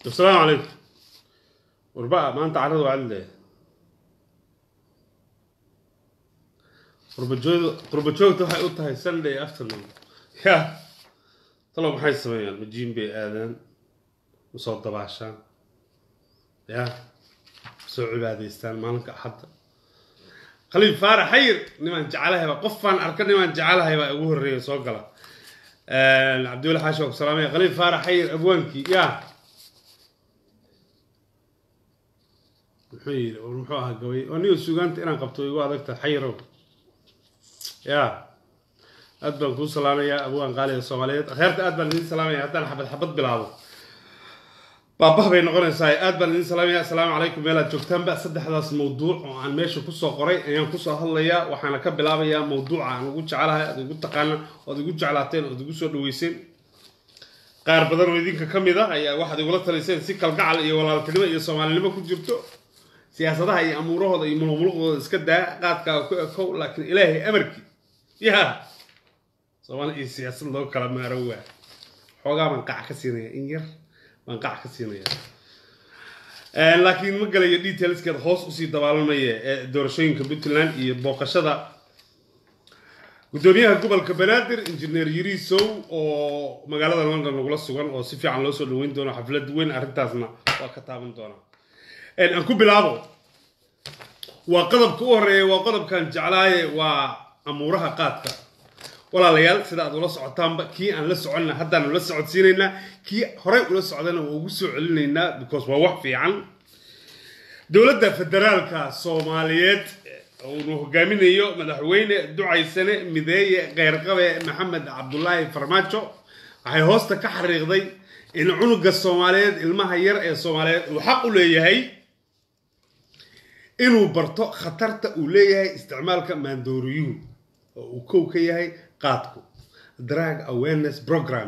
asalaamu calaykum warba maanta carrada waa cadle qurbajoogda qurbajoogta waxay u tahay sunday afternoon ya talo maxay sameeyaan majiin bay aadaan usoo dabaashaan ya usoo cibaadaystaan maalinka axadda khaliil faarax xayir nimaan jecelahaybaa qofaan arka nimaan jecelahaybaa ugu horreeya soo gala cabdiwali xaashi waa ku salaamaya khaliil faarax xayir abwaankii ya muxuu yidhi war muxuu ahaa gabay oo niga sugaanta inaan qabto igu adagta xayirow ya aad baan kuu salaamayaa abwaan qaaliga soomaaliyeed akheerta aad baan idiin salaamaya haddaan xabad xabad bilaabo baabah bay noqonaysaa aad baan idiin salaamaya assalaamu calaykum meelaad joogtaanba saddexdaas mawduuc oo aan meesha kusoo qoray ayaan kusoo hadlayaa waxaana ka bilaabayaa mawduuca aan ugu jecelahay aad igu taqaana oad igu jeclaateen oad igu soo dhaweyseen qaar badan oo idinka ka mid ah ayaa waxaad igula taliseen si kalgacal iyo walaaltinimo iyo soomaalinimo ku jirto siyaasadaha iyo amuurahooda iyo muluqmuluqdooda iska daa qaadkaaga ku ekow laakiin ilaahay amarkii ya soomaali iyo siyaasad loo kala maaro waa xoogaa baan qac ka siinaya in yar baan qac ka siinaya laakiin ma galayo detailskeeda hoos usii dabaalanmaya ee doorashooyinka puntland iyo booqashada guddoomiyaha gobolka banaadir injineer yirisow oo magaalada london nagula sugan oo si fiican loo soo dhaweyn doono xaflad weyn arrintaasna waa ka taaban doonaa aan ku bilaabo waa qodobka u horeeya waa qodobkan jeclaaye waa amuuraha qaadka walaalayaal sida aad ula socotaanba kii aan la soconna haddaan ula socodsiinaynaa kii horey ula socdana waa ugu soo celinaynaa because waa wax fiican dowladda federaalka soomaaliyeed uunu hogaaminayo madaxweyne ducaysane mideeye keyrqabe maxamed cabdulaahi farmaajo waxay hoosta ka xariiqday in cunuga soomaaliyeed ilmaha yar ee soomaaliyeed uu xaq u leeyahay inuu barto khatarta uu leeyahay isticmaalka maandooriyuhu oo uu kow ka yahay qaadku drug awareness program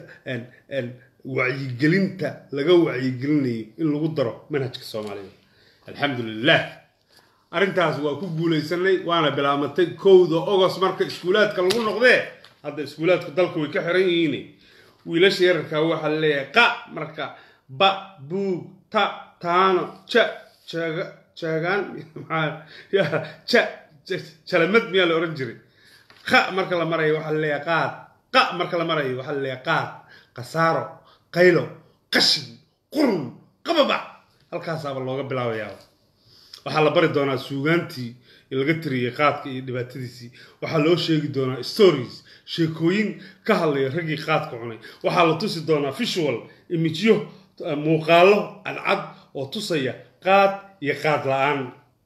wacyigelinta laga wacyigelinayo in lagu daro manhajka soomaaliyeed alxamdu lilah arrintaas waa ku guulaysanay waana bilaabmatay kowda ogost marka iskuulaadka lagu noqdee hadda iskuulaadku dalka way ka xiran yihiin wiilasha yararkaa waxaa laleeyahay qa marka ba buug ta taano ja jaga jagaan ja jalamad miyaa la ohan jiray qa marka la marayo waxaa laleeyahay qaad qa marka la marayo waxaa laleeyahay qaad khasaaro qaylo qashin qurun qababac halkaasaaba looga bilaabayaa waxaa la bari doonaa suugaantii laga tiriyey qaadka iyo dhibaatadiisii waxaa loo sheegi doonaa stories sheekooyin ka hadlaya raggii qaadka cunay waxaa la tusi doonaa visual imijyo muuqaalo cadcad oo tusaya qaad iyo qaad la-aan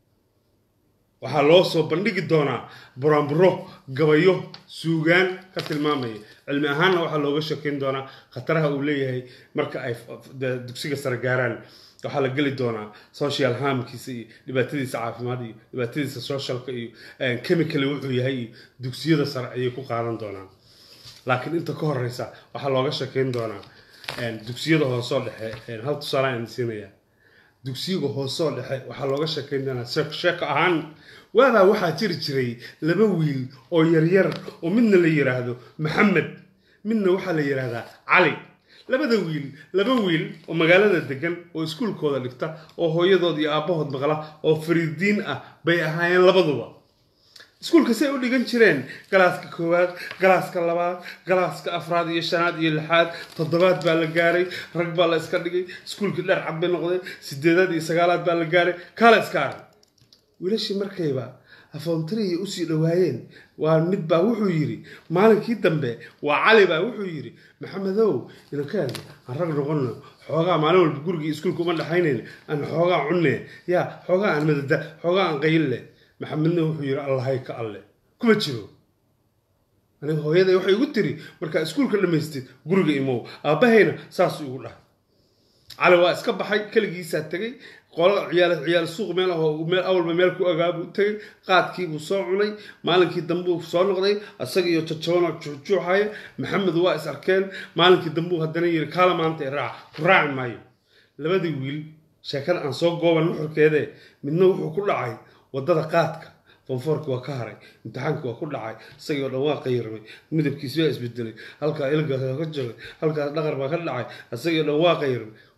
waxaa loo soo bandhigi doonaa buraanburo gabayo suugaan ka tilmaamaya cilmi ahaanna waxaa looga sheekeyn doonaa khataraha uu leeyahay marka ay dugsiga sare gaaraan waxaa la geli doonaa social harmkiisa iyo dhibaatadiisa caafimaad iyo dhibaatadiisa socialka iyo chemical wuxuu yahay iyo dugsiyada sare ayay ku qaadan doonaan laakiin inta ka horeysa waxaa looga sheekeyn doonaa dugsiyada hoosoo dhexe hal tusaale aan siinaya dugsiyaga hoosoo dhexe waxaa looga sheekeyn doonaa sheeko ahaan waabaa waxaa jiri jiray laba wiil oo yaryar oo midna la yiraahdo maxamed midna waxaa la yidhaahdaa cali labada wiil laba wiil oo magaalada degan oo iskuulkooda dhigta oo hooyadood iyo aabbahood maqla oo fariidiin ah bay ahaayeen labaduba iskuulka say u dhigan jireen galaaska koowaad galaaska labaad galaaska afraad iyo shanaad iyo lixaad toddobaad baa la gaaray rag baa la iska dhigay iskuulkii dheer cad bay noqday sideedaad iyo sagaalaad baa la gaaray kaala iska arag wiilashii markayba afoontarihii usii dhowaayeen waa mid baa wuxuu yidhi maalinkii dambe waa cali baa wuxuu yidhi maxamedow inankaan aan rag noqonno xoogaa maalin walba gurigii iskuulka uma dhexaynayn aan xoogaa cunne yaa xoogaa aan madada xoogaa aan qaylle maxamedna wuxuu yidhi allahay ka alle kuma jiro aniga hooyaday waxay igu tiri markaa iskuulka dhammaystid guriga imow aabbahayna saasuu igu dhahay cali waa iska baxay keligiisaa tegay qolada ciyaal ciyaal suuq meel ahoo meel awalba meel ku agaabuu tegay qaadkiibuu soo cunay maalinkii dambuu soo noqday isaga iyo jajabanoo juuxjuuxaya maxamed waa is arkeen maalinkii dambuu haddana yiri kaala maanta raac ku raaci maayo labadii wiil sheekada aan soo gooban nuxurkeedee midna wuxuu ku dhacay waddada qaadka fonfoorki waa ka haray imtixaankii waa ku dhacay isagii oo dhan waa qayirmay midabkiisi waa isbedelay halkaa ilga ka jabay halkaas dhaqar baa ka dhacay isagii oo dhan waa qayirmay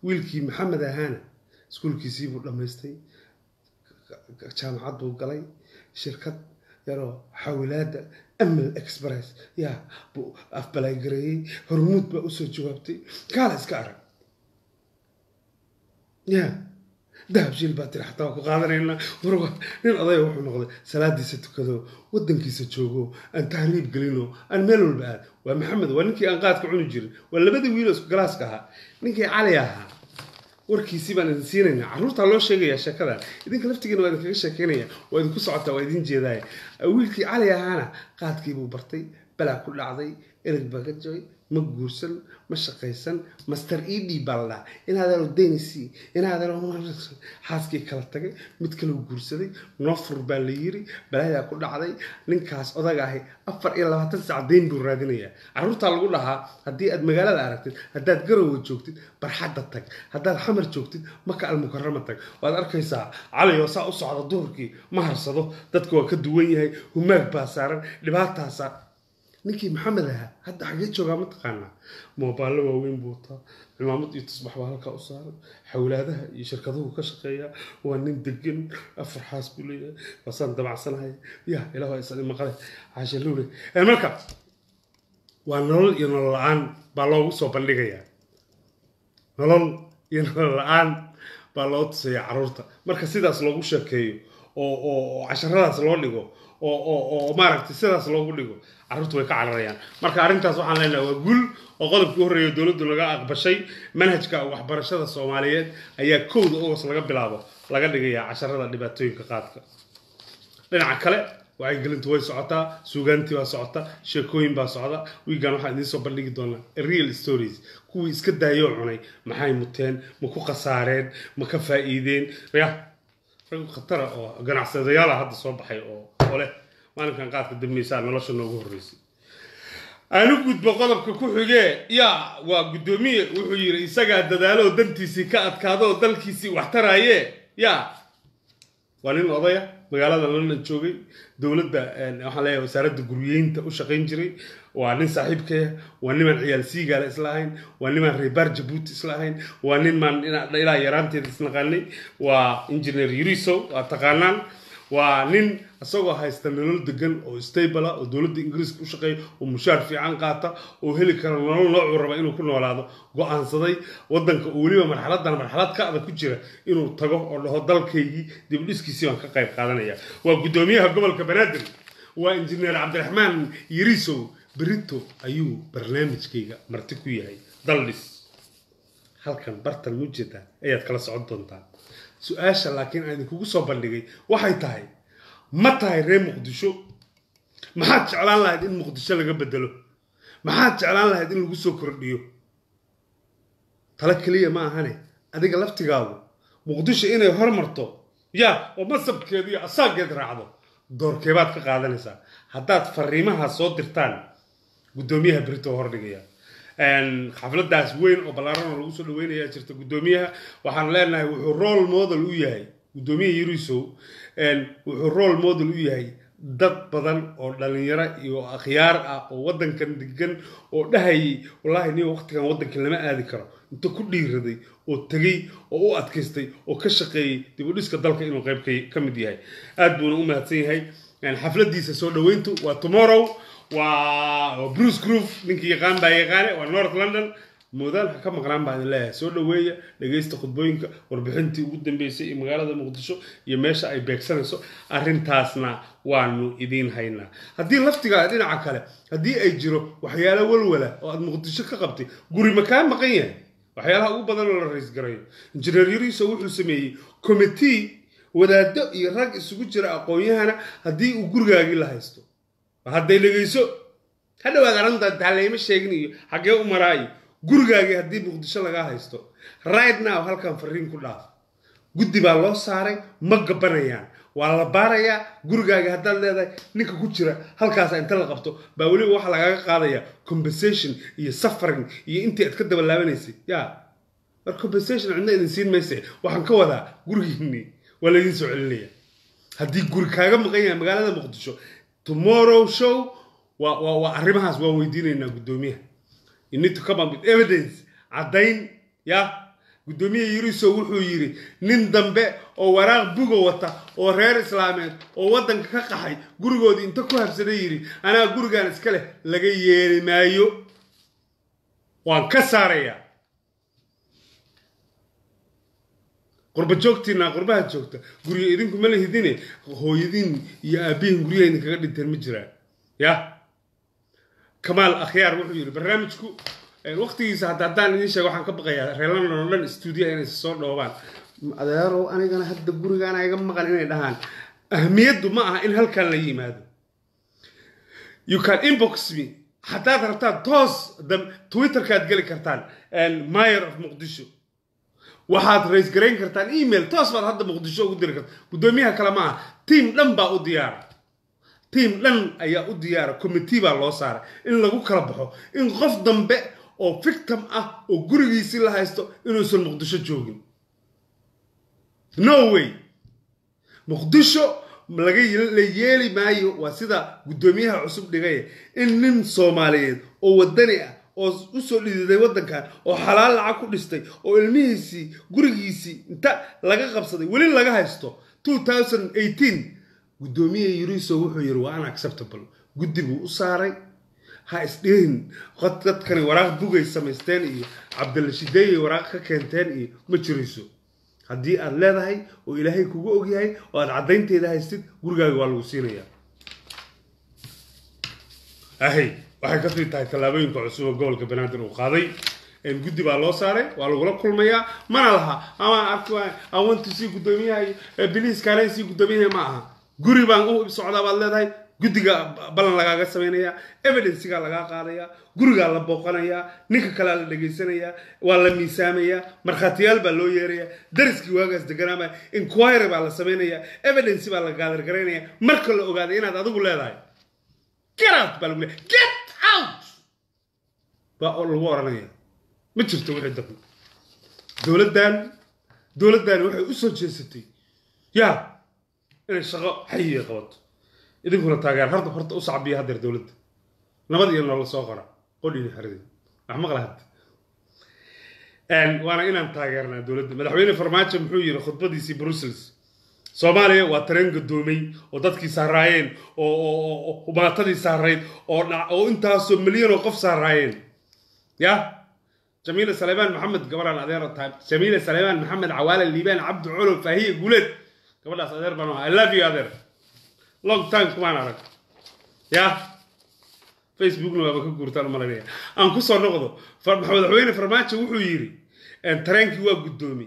wiilkii maxamed ahaana iskuulkiisii buu dhammaystay jaamacad buu galay shirkad yaroo xawilaada amal express yaa buu afbalagareeyey hormuud baa usoo jawaabtay kaala iska arag ya dahab shiil baa tiri xataa waa ku qaadanaynaa warwa nin odaya wuxuu noqday salaadiisa tukado wadankiisa joogo aan tahriib gelino aan meel walba aad waa maxamed waa ninkii aan qaadka cuni jirin waa labadii wiiloo isku galaaska ahaa ninkii cali ahaa warkiisii baan idin siinaynaa carruurtaa loo sheegayaa sheekadan idinka laftigiina waa idinkaga sheekeynaya waa idinku socotaa waa idin jeedaaya wiilkii cali ahaana qaadkiibuu bartay balaa ku dhacday ereg baa ka jabay ma guursan ma shaqaysan master ed baa la dhaha inaadano denisi inaadano xaaskii kala tagay mid kaleu guursaday nofur baa la yiri balaayaa ku dhacday ninkaas odaga ahi afar iyo labaatan sac dayn buu raadinayaa carruurtaa lagu dhahaa haddii aad magaalada aragtid haddaad garowa joogtid barxadda tag haddaad xamar joogtid maka almukarama tag waad arkaysaa cali oo saa u socda duhurkii ma harsado dadka waa ka duwan yahay humaag baa saaran dhibaataa saaran ninkii maxamed ahaa hadda xagee joogaa mataqaanaa moobaalo waaweyn buu wataa cimaamad iyo tusbax baa halkaa u saaran xawlaadaha iyo shirkaduhu ka shaqeeya waa nin degan afar xaas buu leeyahay waasaan dabacsanahay ya ilaah isani maqale caasha luule marka waa nolol iyo nolol la-aan baa loogu soo bandhigayaa nolol iyo nolol la-aan baa loo tusayaa carruurta marka sidaas loogu sheekeeyo oo oo casharadaas loo dhigo oo oo oo maaragtay sidaas loogu dhigo carruurtu way ka cararayaan marka arrintaas waxaan leenahay waa gul oo qodobkii horreeya dowladdu laga aqbashay manhajka waxbarashada soomaaliyeed ayaa kowda ogos laga bilaabo laga dhigayaa casharada dhibaatooyinka qaadka dhinaca kale wacyigelintu way socotaa suugaantii baa socota sheekooyin baa socda wiigan waxaan idiin soo bandhigi doonaa real stories kuwii iska daayoo cunay maxay muteen ma ku khasaareen ma ka faa'iideen ya rag khatara oo ganacsadayaala hadda soo baxay oo ole maalinkan qaadka dambaysaa nolosha noogu horreysay aanu gudbo qodobka ku xigee yaa waa guddoomiye wuxuu yidhi isagaa dadaaloo dantiisii ka adkaado oo dalkiisii wax taraaye yaa waa nin odaya magaalada london joogay dowladda waxaan leeyahay wasaaradda guryeynta u shaqayn jiray waa nin saaxiibkaya waa nimaan ciyaal siigaala isla ahayn waa nimaan reebaar jabuuti isla ahayn waa nin maan ilaa yaraanteeda isnaqaanay waa engineer yuriso waa taqaanaan waa nin isagoo haysta nolol degan oo stable oo dowladda ingiriiska u shaqeeya oo mushaar fiican qaata oo heli kara nolol noocuu raba inuu ku noolaado go-aansaday wadanka oo weliba marxaladan marxalad ka adag ku jira inuu tago oo dhaho dalkaygii dibdhiskiisii baan ka qayb qaadanaya waa guddoomiyaha gobolka banaadir waa injineer cabdiraxmaan yirisow berito ayuu barnaamijkayga marti ku yahay daldhis halkan bartan mujeda ayaad kala socon doontaa su-aasha laakiin aan idinkugu soo bandhigay waxay tahay ma tahay reer muqdisho maxaad jeclaan lahayd in muqdisho laga bedelo maxaad jeclaan lahayd in lagu soo kordhiyo talo keliya ma ahane adiga laftigaagu muqdisho inay hormarto yaa oo masabkeedu iyo asaageed raacdo doorkeebaad ka qaadanaysaa haddaad fariimaha soo dirtaan guddoomiyaha berito hordhigaya xafladaas weyn oo ballaaran oo lagu soo dhaweynayaa jirta guddoomiyaha waxaan leenahay wuxuu role model u yahay guddoomiyaha yurisow wuxuu role model u yahay dad badan oo dhalinyaro iyo akhyaar ah oo wadankan degan oo dhahayay wallaahi nin waqtigan wadankan lama aadi karo inta ku dhiiraday oo tegey oo u adkaystay oo ka shaqeeyey dib u dhiska dalka inuu qayb ka mid yahay aad buuna u mahadsan yahay xafladiisa soo dhaweyntu waa tomorrow waa bruce groove ninkii yaqaan baa yaqaane waa north london moodaan ha ka maqnaan baan idin leeyahay soo dhaweeya dhegaysta khudbooyinka warbixintii ugu dambeysay ee magaalada muqdisho iyo meesha ay beegsanayso arrintaasna waanu idiin haynaa haddii laftigaa dhinaca kale haddii ay jiro waxyaalo walwala oo aad muqdisho ka qabtay guri ma kaa maqan yahay waxyaalaha ugu badan oo la raysgarayo injineer yariso wuxuu sameeyey committee wadaado iyo rag isugu jira aqoon-yahana haddii uu gurigaagii la haysto hadday dhegayso ha dhawaad aranta taaleyma sheegin iyo xaggee u maraayo gurigaagii haddii muqdisho lagaa haysto right now halkan fariin ku dhaaf guddi baa loo saaray ma gabanayaan waa la baarayaa gurigaagii haddaad leedahay ninka ku jira halkaasa inta la qabto baa weliba waxaa lagaaga qaadaya compensation iyo suffering iyo intii aad ka dabalaabanaysay ya war compensation cidna idin siin mayse waxaan ka wadaa gurigiinii waa laydin soo celinaya haddii guri kaaga maqan yahay magaalada muqdisho tomorrow show waa waa waa arrimahaas waan weydiinaynaa guddoomiyaha you need to come up with evidence caddayn ya guddoomiye yuriso wuxuu yidhi nin dambe oo waraaq buga wata oo reer islaameed oo waddanka ka qaxay gurigoodii inta ku habsaday yidhi anaa gurigan iska leh laga yeeli maayo waan ka saarayaa qurba joogtiina qurbaha joogta guryo idinku ma lihidine hooyadiin iyo aabbihin guryaha idinkaga dhinteen ma jiraan ya kamaal akhyaar wuxuu yidhi barnaamijku waqtigiisa hadda haddaan idiin sheego waxaan ka baqayaa reer london oo dhan stuudiya inay soo dhoobaan adeerow anigana hadda gurigaana iga maqan inay dhahaan ahmiyaddu ma aha in halkan la yimaado you can inbox me haddaad rabtaan toos twitterkaad geli kartaan mayor of muqdisho waxaad rays garayn kartaan email toos baad hadda muqdisho ugu diri karta guddoomiyaha kale ma aha tiam dhan baa u diyaara tiam dhan ayaa u diyaara committee baa loo saaray in lagu kala baxo in qof dambe oo victim ah oo gurigiisii la haysto inuusan muqdisho joogin no way muqdisho laga la yeeli maayo waa sida guddoomiyaha cusub dhigaya in nin soomaaliyeed oo wadani ah oo usoo dhididay waddankan oo xalaal lacag ku dhistay oo ilmihiisii gurigiisii inta laga qabsaday weli laga haysto guddoomiye yuriso wuxuu yidhi waa unacceptable guddi buu u saaray ha isdhihin dadkani waraaq bugay samaysteen iyo cabdilashideeyay waraaq ka keenteen iyo ma jirayso haddii aad leedahay oo ilaahay kugu ogyahay oo aad caddaynteeda haystid gurigaaga waa lagu siinayaa ahay waxay ka mid tahay tallaabooyinka cusub oo gobolka banaadir uu qaaday guddi baa loo saaray waa lagula kulmayaa mana laha ama awantusii guddoomiyaha biliis kaalensii guddoomiyaha ma aha guri baan u socdaa baad leedahay guddiga ballan lagaaga samaynayaa evidensigaa lagaa qaadayaa gurigaa la booqanayaa ninka kalea la dhegaysanayaa waa la miisaamayaa markhaatiyaal baa loo yeerayaa dariskii waagaas deganaamaya inquiry baa la samaynayaa evidence baa la gaadargaraynaya marka la ogaaday inaad adigu leedahay get out baa lagu leeyahay get out baa lagu odhanaya ma jirto wixii dambe dowladdan dowladdani waxay u soo jeesatay yaa inay shaqo xayiga qabato idinkuna taageer horta horta u sacbiya haddeer dowladda nabad iyo nolol soo qora qodhiina xaridin wax maqla hadda waana inaan taageernaa dowladda madaxweyne farmaajo muxuu yidhi khudbadiisii brussels soomaaliya waa tareen gadoomay oo dadkii saaraayeen oo maatadii saarayd oo intaasoo milyan oo qof saaraayeen ya jamiila saleymaan maxamed gabaraan adeer tahay jamiila saleymaan maxamed cawaale liibaan cabdi colo faahiye guuleed gabadhaas adeer baan ahaa i love you adeer long time kumaan arag ya facebookna waaba ka guurtaan malanaya aan kusoo noqdo madaxweyne farmaajo wuxuu yidhi tareenkii waa guddoomiyey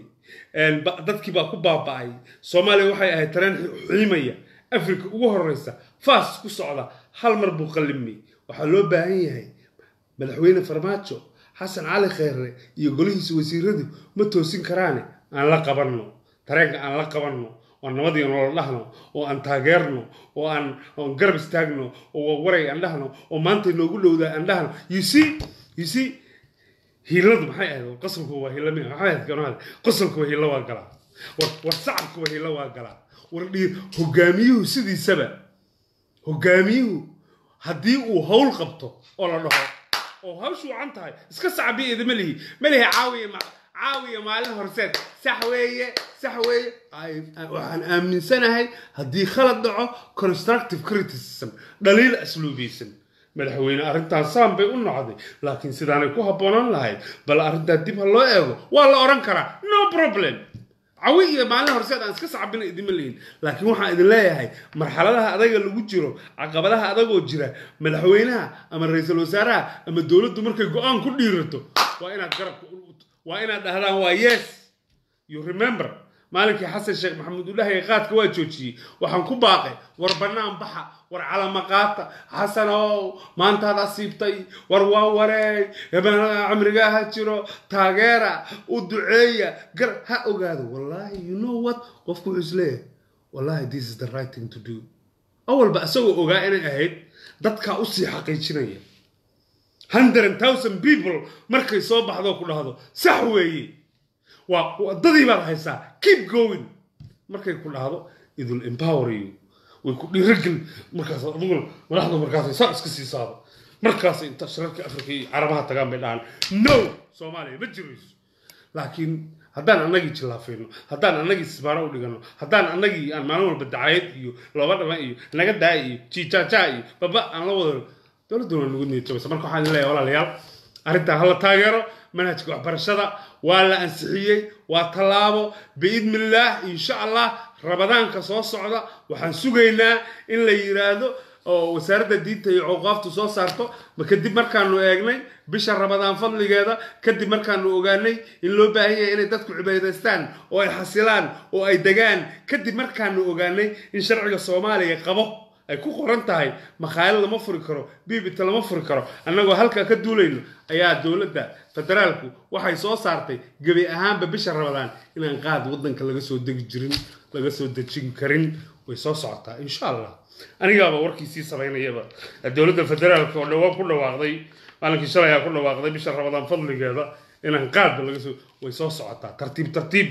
dadkii baa ku baaba'ay soomaaliya waxay ahayd tareen xiimaya africa ugu horeysa fast ku socda hal mar buu qallimay waxaa loo baahan yahay madaxweyne farmaajo xasan cali kheyre iyo golihiisa wasiiradu ma toosin karaane aan la qabanno tareenka aan la qabanno oo nabadii nolol dhahno oo aan taageerno oo aan oon garab istaagno oo waray aan dhahno oo maanta noogu dhowdaa aan dhahno you see you see hiiladu maxay ahayd qosolku waa hiila mi maxay ahayd kanohad qosolku waa hiila waa galaa war war sacabku waa hiila waa galaa war dhii hogaamiyuhu sidiisaba hogaamiyuhu haddii uu hawl qabto oo la dhaho oo hawshu wacan tahay iska sacbiya idima lihi ma lihi caawiya caawiya maalin horseed sax weeye sax weeye waxaan aaminsanahay haddii khalad dhaco constructive criticism dhaliil asluubiysan madaxweyne arrintaan saan bay u nocday laakiin sidaanay ku habboonan lahayd bal arrintaa dib ha loo eego waa la odhan karaa no problem cawi iyo maalin horseed aan iska sacbina idima lihin laakiin waxaan idin leeyahay marxaladaha adaga lagu jiro caqabadaha adagoo jira madaxweynaha ama ra-iisul wasaaraha ama dowladdu markay go-aan ku dhiirato waa inaad garabka waa inaad dhahdaan waa yes you remember maalinkii xasan sheekh maxamuud udhahay qaadka waa joojiyey waxaan ku baaqay war bannaan baxa war calamaqaata xasanow maantaad asiibtay war waa wareey camrigaa ha jiro taageera u duceeya gar ha ogaado wallahi you know what qofku wuxuu isleeyahay wallahi this is the right thing to do awalba isagoo ogaa inay ahayd dadkaa usii xaqiijinaya hundred thousand people markay soo baxdo ku dhahdo sax weeye waa wadadii baad haysaa keep going markay ku dhahdo idul empower you way ku dhiirageli markaas adiguna madaxda markaasay saa iska sii saado markaasay inta shirarka afrika iyo carabaha tagaan bay dhahaan no soomaaliya ma jirayso laakiin haddaan annagii jillaafayno haddaan annagii sisbaaro u dhigano haddaan annagii aan maalin walba dacayad iyo looba dhama iyo naga daaya iyo jiijaaja iyo baba aan la wado dowladduna waa nagu niyad jabaysa marka waxaan leeyahay walaalayaal arrintaa hala taageero manhajka waxbarashada waa la ansixiyey waa tallaabo biidnillaah insha allah rabadaanka soo socda waxaan sugaynaa in la yiraahdo oo wasaaradda diinta iyo awqaaftu soo saarto ma kadib markaanu eegnay bisha rabadaan fadligeeda kadib markaanu ogaanay in loo baahan yahay inay dadku cibaadaystaan oo ay xasilaan oo ay degaan kadib markaanu ogaanay in sharciga soomaaliya qabo ay ku qoran tahay makhaayad lama furi karo biibita lama furi karo annagoo halkaa ka duulayno ayaa dowladda federaalku waxay soo saartay gebi ahaanba bisha rabadaan inaan qaad waddanka laga soo degi jirin laga soo dejin karin way soo socotaa insha allah anigaaba warkiisii samaynayaba dowladda federaalka oo dhawaan ku dhawaaqday maalinkii shalay aa ku dhawaaqday bisha rabadaan fadligeeda inaan qaadba laga soo way soo socotaa tartiib tartiib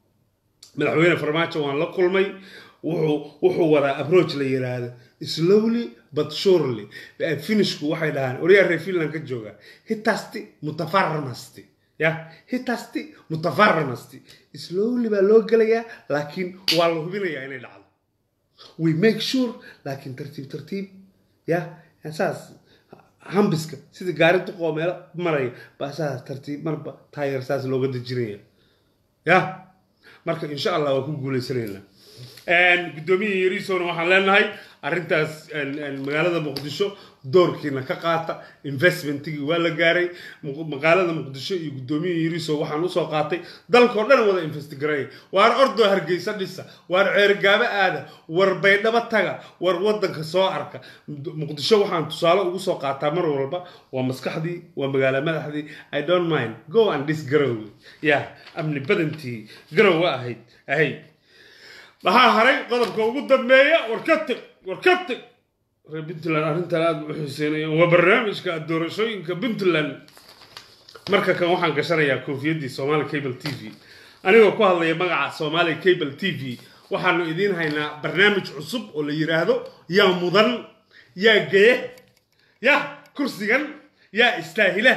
madaxweyne farmaajo waan la kulmay wuxuu wuxuu wadaa approach la yiraahdo slowly but surely finishku waxay dhahaan oryaa reer finland ka jooga hitasti mutafarmasti ya hitasti mutafarmasti slowly baa loo gelayaa laakiin waa la hubinayaa inay dhacdo we make sure laakiin tartiib tartiib ya saas hambiska sida gaari duqoo meelo maraya baa saas tartiib marba taayar saas looga dejinaya ya marka insha allah waa ku guuleysanaynaa guddoomiya yariisona waxaan leenahay arrintaas magaalada muqdisho doorkiina ka qaata investmentigii waa la gaaray magaalada muqdisho iyo guddoomiya yariiso waxaan usoo qaatay dalkao dhan wada investigareeya waar ordoo hargeysa dhisa waar ceergaabo aada war baydhabo taga war wadanka soo arka muqdisho waxaan tusaale ugu soo qaataa mar walba waa maskaxdii waa magaalo madaxdii i don't mind go and dis garowe ya amni badantii garowe ahayd ahayd waxaa haray qodobka ugu dambeeya war ka teg war ka teg reer puntland arrintan aada u xiiseynayaan waa barnaamijka doorashooyinka puntland marka kan waxaan gashanayaa koofiyaddii somali cable t v anigoo ku hadlaya magaca somali cable t v waxaanu idiin haynaa barnaamij cusub oo la yiraahdo yaa mudan yaa geye ya kursigan yaa istaahila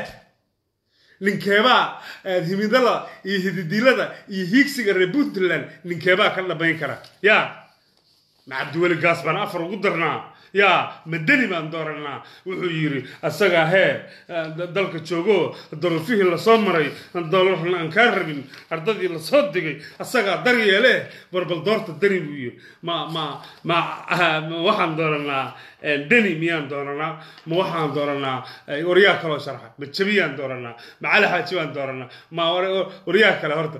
ninkeebaa himidada iyo hididilada iyo hiigsiga reer puntland ninkeebaa ka dhamayn kara ya ma cabdiweli gaas baan afar ugu darnaa ya madani baan dooranaa wuxuu yidhi asagaa hee dalka joogo dorofihii lasoo maray doolarna aan kaa rabin ardadii lasoo digay asagaa daryeele barbal doorta dani buu yidhi ma ma ma ma waxaan dooranaa deni miyaan dooranaa ma waxaan dooranaa waryaa kaloo sharxa ma jabiyaan dooranaa ma cali xaaji baan dooranaa ma waryaa kale horta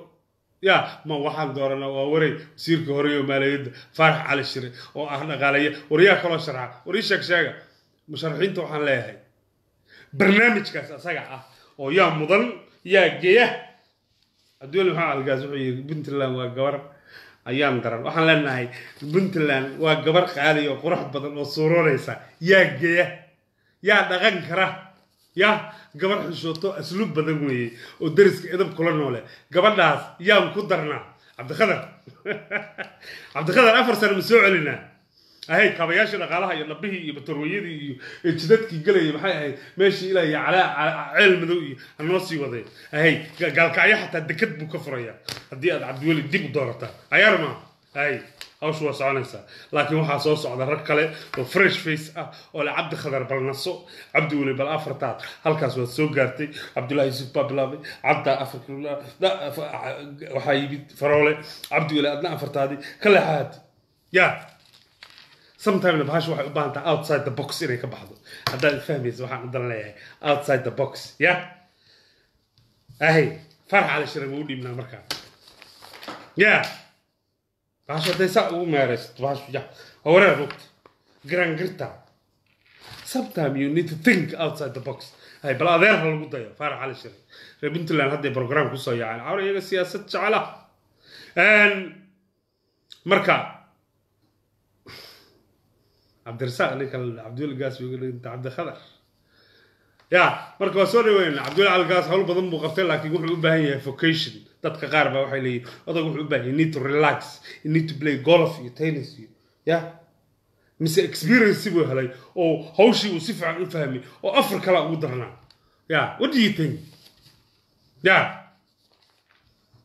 ya ma waxaan dooranaa waa waray wasiirka hore oo maaliyadda faarax cali shire oo ah dhaqaalaya waryaa kaloo sharxa war ii sheeg sheega musharaxiinta waxaan leeyahay barnaamijkaas asaga ah oo yaa mudan yaa geya cabdiweli maxamed algaas wuxuu yidhi puntland waa gabar ayaan daran waxaan leenahay puntland waa gabar qaali oo qurux badan oo suuroonaysa yaa geya yaa dhaqan kara ya gabar xishooto asluub badan weeye oo dariska edab kula noole gabadhaas yaan ku darnaa cabdikhadar cabdikhadar afar sano ma soo celinaa ahayd kaabayaashii dhaqaalaha iyo dhabbihii iyo batarweyadii iyo jidadkii gelaya maxay ahayd meeshii ilaa iyo calaa ceel madow iyo hanoo sii waday ahayd gaalkacyo xataa dekad buu ka furayaa haddii aad cabdiweli dib u doorataa cayaar maa ahayd hawshu waa soconaysaa laakiin waxaa soo socda rag kale oo fresh face ah oo le cabdi khadar bal naso cabdi weli bal afartaad halkaas waad soo gaartay cabdullahi yuusuf baa bilaabay cabda waxaa yimid faroole cabdi weli adna afartaadii ka leexaad ya sometimena bahasha waxay u baahan tahay outside the box inay ka baxdo haddaad fahmaysa waxaan u dan leeyahay outside the box ya ahay farax cali shire ma u dhiibnaa markaa ya bahasho hadday saa ugu meeraysato bahasho ya waa wareer rugta giraangirta sometime you need to think outside the box hay bal adeer ha lagu dayo faarax cali shire reer puntland hadday program kusoo yaaceen cawra iyaga siyaasad jecela marka cabdirasaaq ninka cabdiweli gaas cabdikhadar ya marka waa soo dhaweynaa cabdiweli calgaas hawl badan buu qabtay laakiin wuxuu u baahan yahay vocation dadka qaar baa waxay leeyihin odag wuxuu u baahan yahay need to relax you need to play golf iyo tennis iyo ya mise experience buu helay oo hawshii uu si fiican u fahmay oo afar kala ugu darnaa ya what do you think ya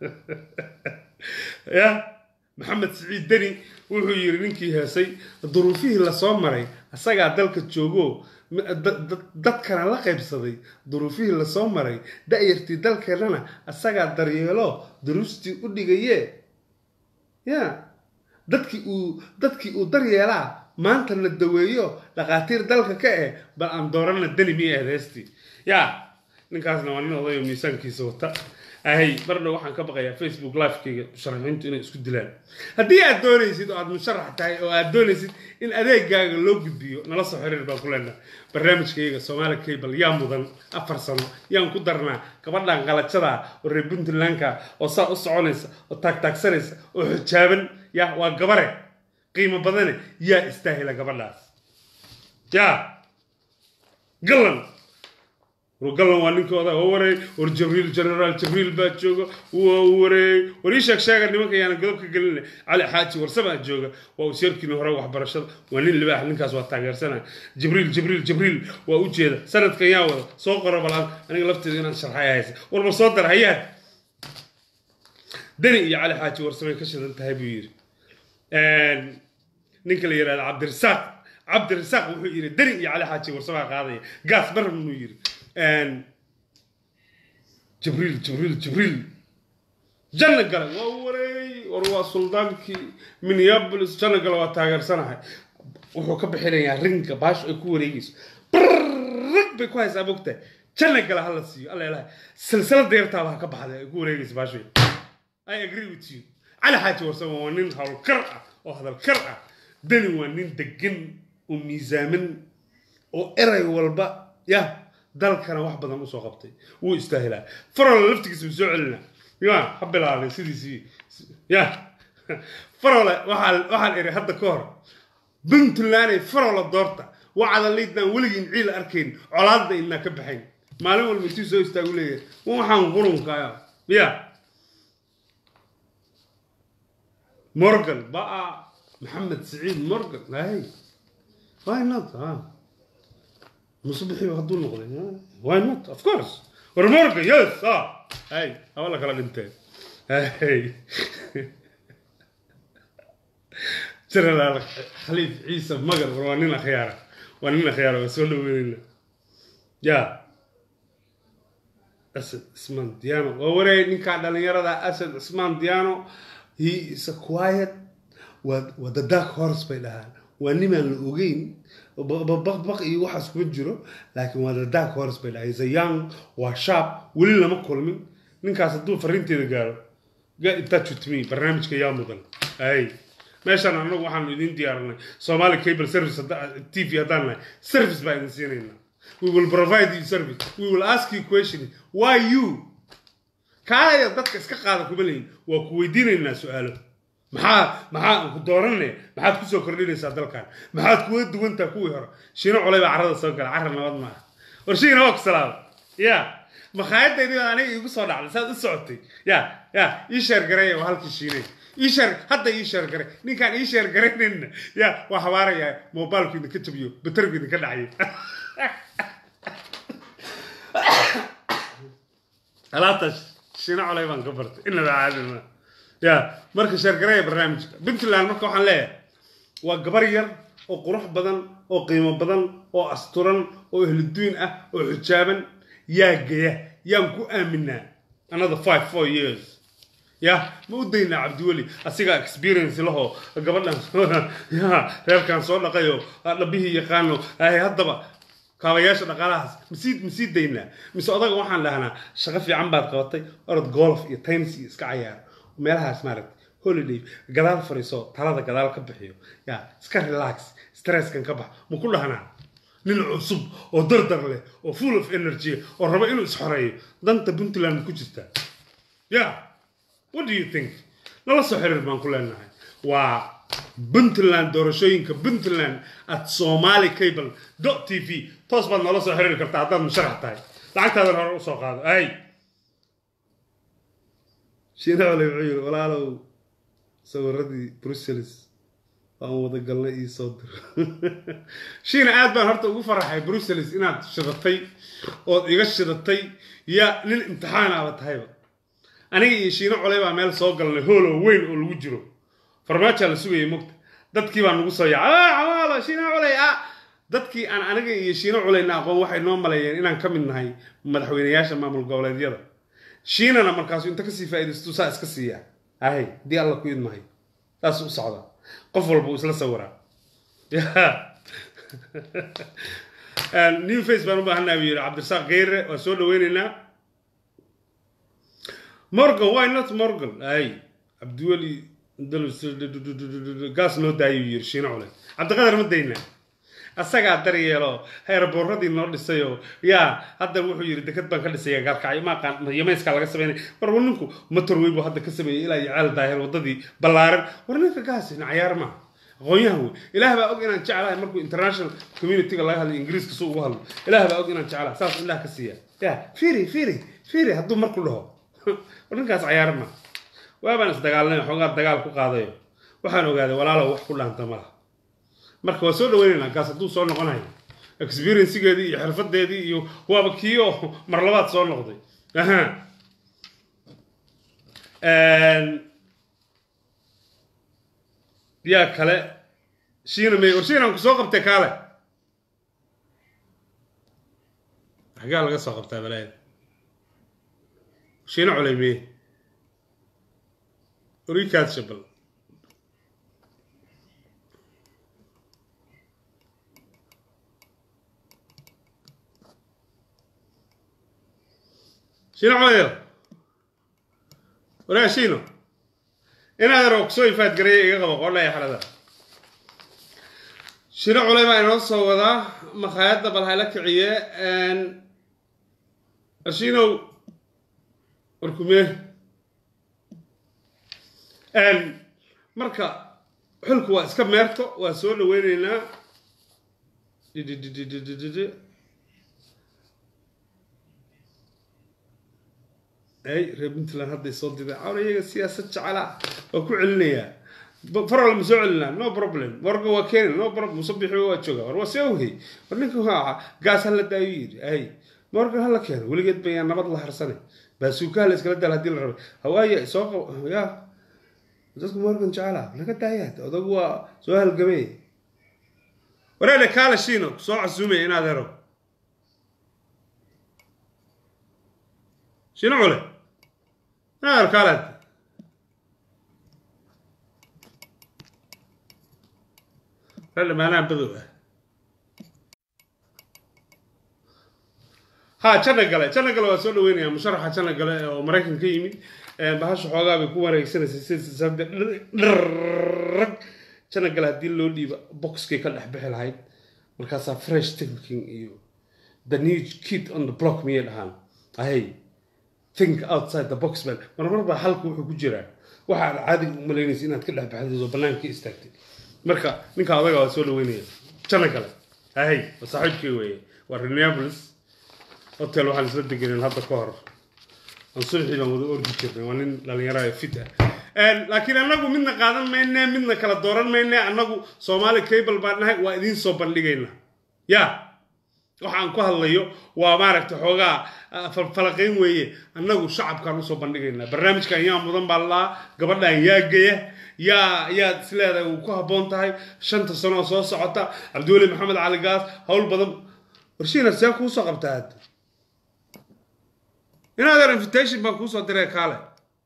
ya maxamed siciid deni wuxuu yidhi ninkii heesay duruufihii lasoo maray asagaa dalka joogo dadkana la qaybsaday duruufihii lasoo maray da'yartii dalkeennana asagaa daryeelo duruustii u dhigaye ya dadkii uu dadkii uu daryeelaa maanta la daweeyo dhakhaatiir dalka ka eh bal aan doorana deni miya ahayd heestii ya ninkaasna waa nin odayo miisaankiisa wata ahay marna waxaan ka baqayaa facebook livekayga musharaxiintu inay isku dilaan haddii aad doonaysid oo aad musharax tahay oo aad doonaysid in adeegaaga loo gudbiyo nala soo xiriir baan ku leenaha barnaamijkayga soomaali cable yaa mudan afar sano yaan ku darnaa gabadhan qalajada oo reer puntlandka oo saa u soconaysa oo taagtaagsanaysa oo xijaaban ya waa gabare qiimo badane yaa istaahila gabadhaas ya galan galan waa ninkooda oo wareey war jabriil generaal jabriil baa jooga waa wareey war ii sheeg sheega nimanka yaana godob ka gelina cali xaaji warsamaa jooga waa useerkiina hore waxbarashada waa nin libaax ninkaas waa taageersana jibriil jibriil jibriil waa u jeeda sanadkan yaa wada soo qoro balaan aniga lafteeda inaan sharxay haysa warba soo dar hayaad deni iyo cali xaaji warsamay ka shidan tahay buu yidhi ninka la yidhahda cabdirasaaq cabdirasaaq wuxuu yidhi deni iyo cali xaaji warsamaa qaadaya gaas baran inuu yidhi jibriil jibriil jibriil janna gale waa wareey war waa suldaankii minneapolis janna gale waa taageersanahay wuxuu ka bixinayaa ringa baasho ay ku wareegayso brrrg bay ku haysaa mogtahay janna gale hala siiyo alla ilahay silsilada yartaaba ha ka baxday ay ku wareegayso baasho i agree with you cali xaaji warsama waa nin howlkar ah oo hadalkar ah deni waa nin degan oo miisaaman oo eray walba ya dalkana wax badan usoo qabtay wuu istaahilaa farole laftigiisa wuu soo celina ya ha bilaabay sidiisii ya farole waxaan iri hadda ka hor puntlanday farole doorta wacada liidnaan weligiin ciil arkayn colaadda inaa ka baxayn maalin walba intuu soo istaagu leeyahay waxaan qurunkaa ya morgan baa maxamed siciid morgan hay why not مصبحي هدول نقضي واي نوت اوف كورس ورمورجا يس اه هاي والله كلام انت هاي ترى خليف عيسى مقر وانينا خيارة وانينا خيارة بس ولا وين يا أسد اسمان ديانو ووري نكا دلنيرة أسد اسمان ديانو he is a quiet وذا دارك هورس بيلها ونما الأوجين baqbaq iyo waxaas kuma jiro laakiin waa the dark horse bay dhahay the young waa sharp weli lama kulmin ninkaas hadduu fariinteeda gaaro get in touch with me barnaamijka yaa mudan ay meeshaan annagu waxaanu idin diyaarinay somali cable service t v haddaan nahay service baa idin siinaynaa we will provide you service we will ask you question why you kaaya dadka iska qaada kuma leyin waa ku weydiinaynaa su-aalo maxaa maxaa ku dooranne maxaad kusoo kordhinaysaa dalkan maxaad kuga duwantaa kuwii hore shiino colay baa carrada soo gala carra nabad maaha war shiina waa ku salaama ya makhaayadaydii baa aniga iigu soo dhacday saad u socotay ya ya ii sheer gareey waa halkii shiinay ii sheer hadda ii sheer gare ninkaan ii sheer garaynayna ya waa habaarayaa moobilku idinka jabiyo batarku idinka dhacayo alaabtaas shiino colay baan ka bartay inaba caadima ya marka sheergareeya barnaamijka puntland marka waxaan leeyahay waa gabar yar oo qurux badan oo qiimo badan oo asturan oo ehluduin ah oo xijaaban yaa geya yaan ku aaminaa another five four years ya ma u daynaa cabdiweli asigaa experience lahoo gabadhan ya reerkan soo dhaqayo dhabihii yaqaano ay haddaba kaabayaasha dhaqaalahaas masii masii daynaa mise odaga waxaan dhahnaa shaqo fiican baad qabatay orod golf iyo tennis iyo iska cayaar meelahaas maaragtay holiday gadaal fariiso talada gadaal ka bixiyo ya iska relax stresskan ka bax ma ku dhahnaa nin cusub oo dardar leh oo full of energy oo raba inuu isxoreeyo danta puntland ma ku jirtaa ya what do you think nala soo xiriir baan ku leenahay waa puntland doorashooyinka puntland at somali cable dot t v toos baad nala soo xiriiri kartaa haddaad musharax tahay lacagtaadan hore usoo qaado ay shiina cole wuxuu yiri walaalow sawiradii brussels waan wada galnay ii soo diro shiina aad baan horta ugu faraxay brussels inaad shidatay ood iga shidatay ya nin imtixaanaaba tahayba aniga iyo shiino coley baa meel soo galnay hool oo weyn oo lagu jiro farmaajaa la sugayay mogta dadkii baa nagu soo yaacay "Ah, camaalo shiino coley ah dadkii aan aniga iyo shiino coleyna aqoon waxay noo maleeyeen inaan ka mid nahay madaxweynayaasha maamul goboleedyada shiinana markaasu inta kasii faa'iidaystu saa iska siiya ahay haddii alla ku idmahay saas u socda qof walba uu isla sawiraa new face baan u baahanaa buu yidhi cabdirasaaq geyre waa soo dhaweyneynaa morgan why not morgan ay cabdiweli gaas noo daayuu yidhi shiino cule cabdiqadar ma daynaa asagaa daryeelo heerboorradii noo dhisayoo yaa hadda wuxuu yidhi deked baan ka dhisaya gaalkacyo maaqaan yamayskaa laga sameynay war war ninku motorway buu hadda ka sameeyey ilaa iyo ceel daahir waddadii ballaaran war ninka gaasina cayaar maaha aqoonyahan wey ilaah baa og inaan jeclahay markuu international communityga laga hadlay ingiriiska suu ugu hadlo ilaah baa og inaan jeclahay saas ilaah ka siiya ya firi firi firi hadduu marku dhaho war ninkaas cayaar maaha waabaan isdagaalnay xoogaa dagaal ku qaadayo waxaan ogaaday walaalow wax ku dhaanta malaha marka waa soo dhaweynaynaa gaas hadduu soo noqonayo experiencegeedii iyo xirfadeedii iyo waaba kii oo mar labaad soo noqday aha yaa kale shiina may war shiinaan ku soo qabtay kaale xagaa laga soo qabtaa balaayada shiina culay meye orikaad shabal shiino culayo waraa shiino inaad yar oo kusoo ifaad gareeya iga qabo qodhaya xalada shiino culay baa inoo soo wadaa makhaayadda bal hayla kiciye shiinow warkumee marka xulku waa iska meerto waa soo dhaweyneynaa dididididididi ay reer puntland hadday soo diday cawna iyaga siyaasad jecela waa ku celinayaa farala ma soo celinaa no problem warga waa keeni no problem musabixi waa jooga war waa see wehey war ninka waa gaas hala daayo yidhi ay morgan hala keeno weligeed bayaa nabad la harsanay baasuukaha la iskala daal haddii la rabay hawaaya soo qab ya dadku morgan jecela laga daayaad odagu waa soo halgamay wareele kaala shiino soo casuumaya inaad hero shiino cule inaad kaalaad reele maanaha badow ah ha janna gale janna gale waa soo dhaweynaya musharaxa janna gale oo maraykan ka yimid bahasha xoogaa bay ku wareegsanaysay sida dhrrrag janna gale haddii loo dhiibo boxkay ka dhex bixi lahayd markaasaa fresh thinking iyo the new kid on the block miyay dhahaan ahay think outside the box man marmar baa halka wuxuu ku jiraa waxa aad caadiga u malaynaysa inaad ka dhex baxdid oo bannaanka ka istaagtay marka ninka adaga waa soo dhaweynaya janna gale ahay waa saaxiibkii weeye waa reneables hotel waxaan isla degeneen hadda ka hor aan subaxii baan wada ordi jirnay waa nin dhalinyaro ee fit ah laakiin annagu midna qaadan mayne midna kala dooran mayne annagu soomaali cable baan nahay waa idiin soo bandhigayna ya waxaan ku hadlayo waa maaragtay xoogaa falaqayn weeye annagu shacabkaan usoo bandhigaynaa barnaamijkan yaa mudan baa laa gabadhan yaa geya yaa yaad isleedahay uu ku habboon tahay shanta sano oo soo socota cabdiweli maxamed cali gaas howl badan warshiina see kuu soo qabtaa hadda inaad yar invitation baan kuu soo diray kaale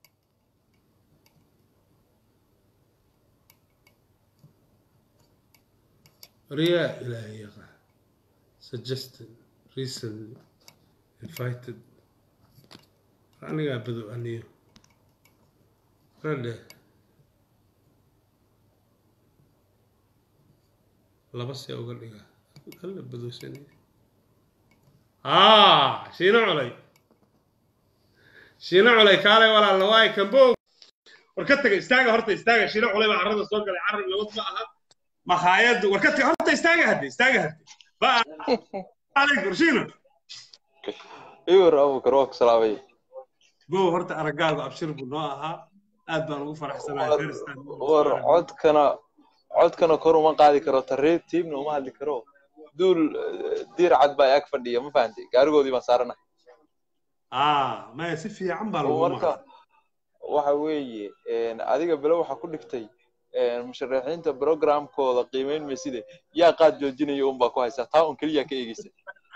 waryaa ilaahay yaqa suggested recently invited anigaa badow aniyo radhe laba see uga dhiga alla badowsanaya aa shiino culay shiino culay kaalay walaal waay kambo war ka taga istaaga horta istaaga shiino culay baa carrada soo galay carrab nabad ma aha makhaayadu war ka taga horta istaaga hadde istaaga hadde ba alaykum shiino iwar abukar waa ku salaamay bo horta araggaagu abshir buu noo ahaa aad baan ugu faraxsanahay war codkana codkana kor uma qaadi karo tarreed tiimna uma hadli karo duul diir cad baa ag fadhiya ma fahantay gaarigoodii baan saaranahay ah maya si fiican baa lagu marka waxa weeye adiga belo waxaa ku dhigtay musharaxiinta programkooda qiimeyn mayside yaa qaad joojinaya un baa ku haysaa taa un keliya ka eegeysa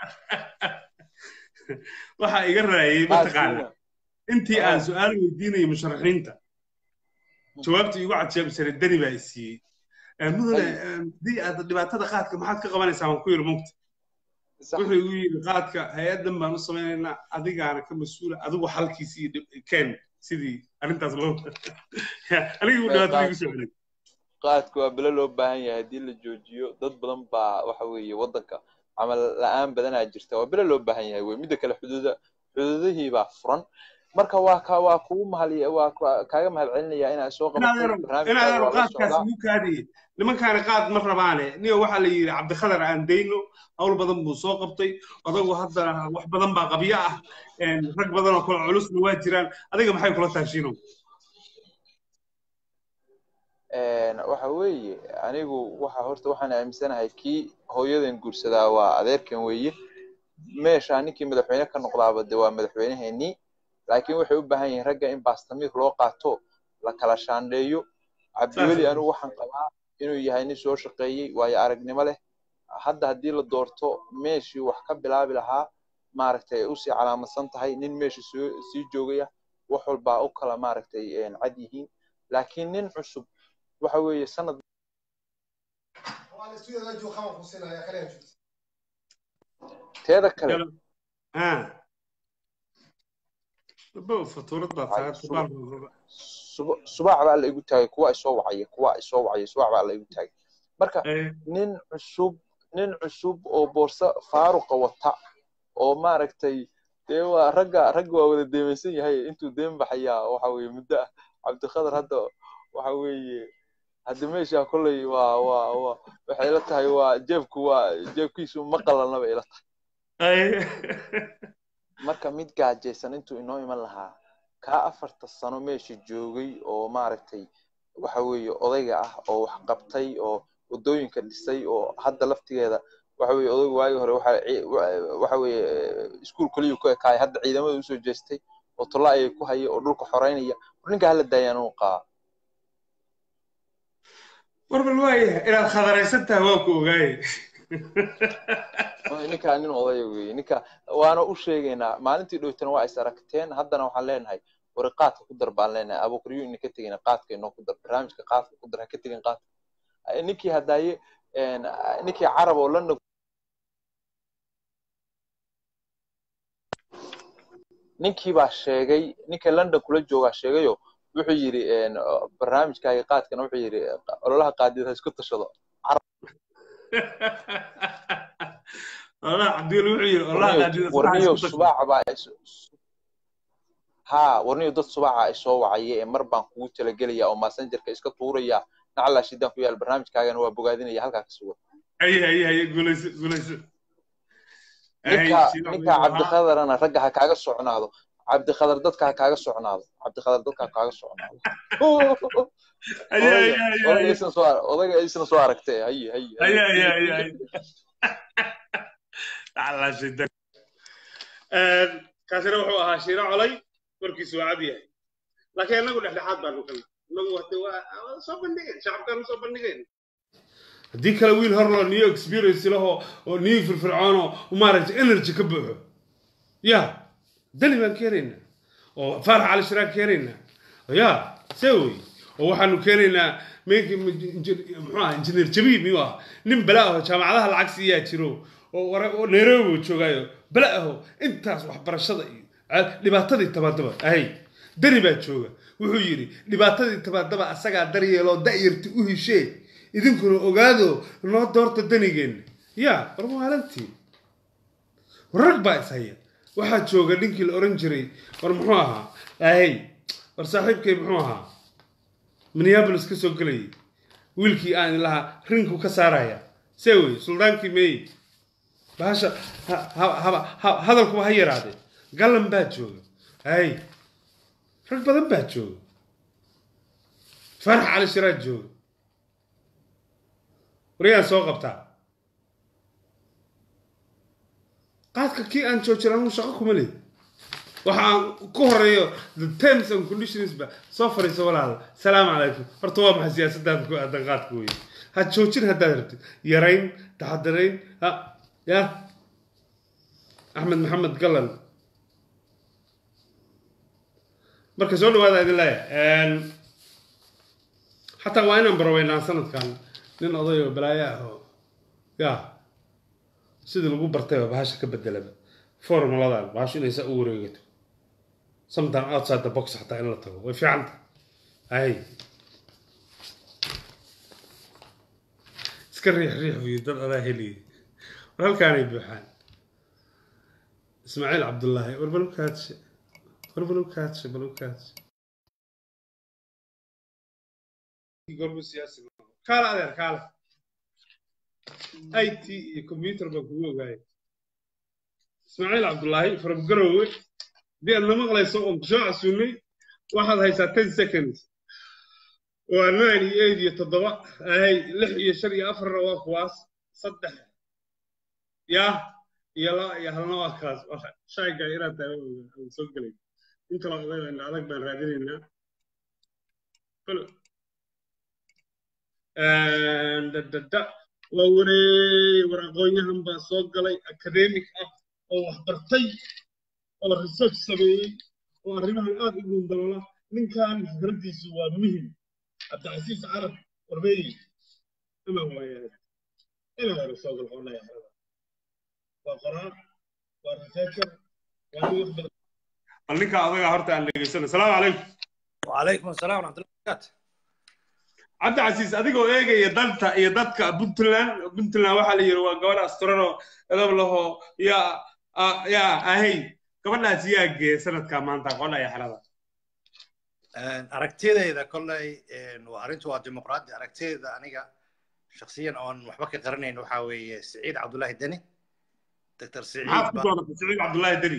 waxaa iga raayay mataqaana intii aan su-aal weydiinayay musharaxiinta jawaabta igu cadjeebsaray dani baa isiiyey mudane haddii aad dhibaatada qaadka maxaad ka qabanaysaa waan ku yidhi mugta wuxuu igu yidhi qaadka hay-addan baan u samaynaynaa adigaana ka mas-uula adigu xalkiisii keen sidii arrintaas loo anigii dhibaatada igu soo celay qaadka waa belo loo baahan yahay haddii la joojiyo dad badan baa waxa weeye waddanka camal la-aan badanaa jirta waa belo loo baahan yahay wey midda kale xuduuda xuduudihii baa furan marka waa ka waa kugu mahaliya waa kaaga mahad celinaya inaad soo qabatinaadaro qaadkaas igu kaadiye nimankaani qaad ma rabaane niyo waxaa la yidhi cabdikhadar aan dayno hawl badan buu soo qabtay odagu haddana wax badan baa qabyo ah rag badan oo kale culusna waa jiraan adiga maxay kula taashiino waxa weeye anigu waxa horta waxaan aaminsanahay kii hooyadan guursadaa waa adeerkan weeye meesha ninkii madaxweyne ka noqdaaba de waa madaxweyneheenii laakiin waxay u baahan yihiin ragga in baastamiir loo qaato la kala shaandheeyo cabdiweli anigu waxaan qabaa inuu yahay nin soo shaqeeyey waayo aragnimo leh hadda haddii la doorto meeshii wax ka bilaabi lahaa maaragtay ay usii calaamadsan tahay nin meesha soo sii joogaya wax walbaa u kala maaragtay cad yihiin laakiin nin cusub waxa weeye sanad teeda kale subax baa la igu taagay kuwa isoo wacaya kuwa isoo wacaya subax baa la igu taagay marka nin cusub nin cusub oo boorso faaruqa wata oo maaragtay dee waa ragga ragga waa wada deemaysan yahay intuu deen baxayaa waxa weeye muddo ah cabdikhadar hadda waxa weeye hadda meesha kolley waa waa waa waxay ila tahay waa jeebku waa jeebkiisu ma qalalnaba ila tahay marka mid gaajaysan intuu inoo iman lahaa kaa afarta sano meesha joogay oo maaragtay waxa weeye odayga ah oo wax qabtay oo waddooyinka dhisay oo hadda laftigeeda waxa weeye odayga waagi hore waxa weeye iskuul keliyu ku ekaay hadda ciidamada usoo jeestay oo tolla ayay ku haya oo dhulka xoreynaya ninka hala daayaan uu qaa warbal waaya inaad khadaraysan tahay waa ku ogaaye ninkaa nin odaya weeye ninka waana u sheegaynaa maalintii dhowtana waa is aragteen haddana waxaan leenahay wari qaadka ku dar baan leenahay abukuryo ina ka tegayna qaadka inoo ku dar barnaamijka qaadka ku dar ha ka tegin qaadka ninkii haddaaye ninkii carab oo london ninkii baa sheegay ninka london kula joogaa sheegayo wuxuu yidhi barnaamijkaaga qaadkana wuxuu yidhi ololaha qaadiyad ha isku tashado warniyo subaaca baa ha warniyo dad subaaca isoo wacaya ee mar baan kugu talagelaya oo massengerka iska tuuraya naclaa shidaan ku yaal barnaamijkaagana waa bogaadinaya halkaa ka sugan ninka ninka cabdikadarana ragga ha kaaga socnaado cabdikadar dadka ha kaaga socnaado cabdikadar dadka ha kaaga socnaado odaga isna soo aragtay haye haye kaasina wuxuu ahaa shiiro colay warkiisu waa cad yahay laakiin annagu dhexdhexaad baanu kale annagu hade waa soo bandhigayn shacabkaanu soo bandhigayn haddii kale wiil horloo new experience lahoo oo new firfircoono maaragtay energy ka buuxo ya dali baan keenaynaa oo faarax cali shiraag keenaynaa ya see wey oo waxaanu keenaynaa muxuu ah injineer jabiib miyuu ah nin bala aho jaamacadaha lacag siiyaa jiro oo nairobi joogaayo bala aho intaas waxbarashada iyo dhibaatadii tabaadaba ahay dani baa jooga wuxuu yidhi dhibaatadii tabaadaba asagaa daryeeloo da'yarti u heshee idinkuna ogaado noo doorta danigeenna ya war maalintii rag baa ishaya waxaa jooga ninkii la oran jiray war muxuu ahaa ahay war saaxiibkay muxuu ahaa minneabolis ka soo gelayay wiilkii aan lahaa rinku ka saaraya see wey suldaankii meey bahasha hadalkuba ha yaraadee gallan baa jooga hay rag badan baa jooga farax cali shiraad jooga wariyaan soo qabtaa qaadka kii aan joojin anuu shaqo kuma leed waxaan ku horeeyo the terms and conditions ba soo fariiso walaal salaamu calaykum horta waa maxay siyaasadaada ku aadan qaadka weye ha joojin haddaad rabtid yarayn taxadarayn ha ya axmed maxamed galan marka soo dhawaada idin leeyahay xataa waa inaan baraweynaa sanadkan nin oday oo balaayo ah oo ya sidii lagu bartay oo bahasha ka bedelaba formuladan bahashu inay saa u wareegato sometime outside the box xataa in la tago way fiicanta hay iska riix riix wiyo dad adaa heliyay war halkaanay buuxaan ismaaciil cabdullaahi war balukaadshe war balukaadshe balukaadshe gorbu siyaasi kaala adeer kaala it iyo computer baan kugu ogaaya ismaaciil cabdullaahi from garowe haddii aad na maqlayso oon kusoo casuunay waxaad haysaa ten seconds waa nine iyo eight iyo toddoba ahay lix iyo shan iyo afarna waa kuwaas saddex ya iyo laba iyo halna waa kaas shayga inaad tahay aan soo gelay inta la oday adag baan raadinaynaa dadada waa wareey war aqoon-yahan baa soo galay academic ah oo wax bartay oo research sameeyey oo arrimahan aad u guundaloola ninkan fikraddiisu waa muhim cabdicasiis carab warbeeyi ama waayaa ina hore soo gal xoolaya xerada waa qoraa waa researcher waa nin wax badan bal ninka adaga horta aan dhegeysano asalaamu calaykum وعليكم السلام ورحمة الله وبركاته cabdicasiis adigoo eegaya danta iyo dadka puntland puntland waxaa la yidhi waa gabadh asturano edab laho yaa yaa ahay gabadhaas yaa geeya sanadka maanta qolaya xerada aragtidayda kolley waa arrintu waa dimuqraadi aragtidayda aniga shakhsiyan oon waxba ka qaranayn waxaa weeye siciid cabdullaahi deni doctor siciid maxaad ku dooratay siciid cabdullaahi deni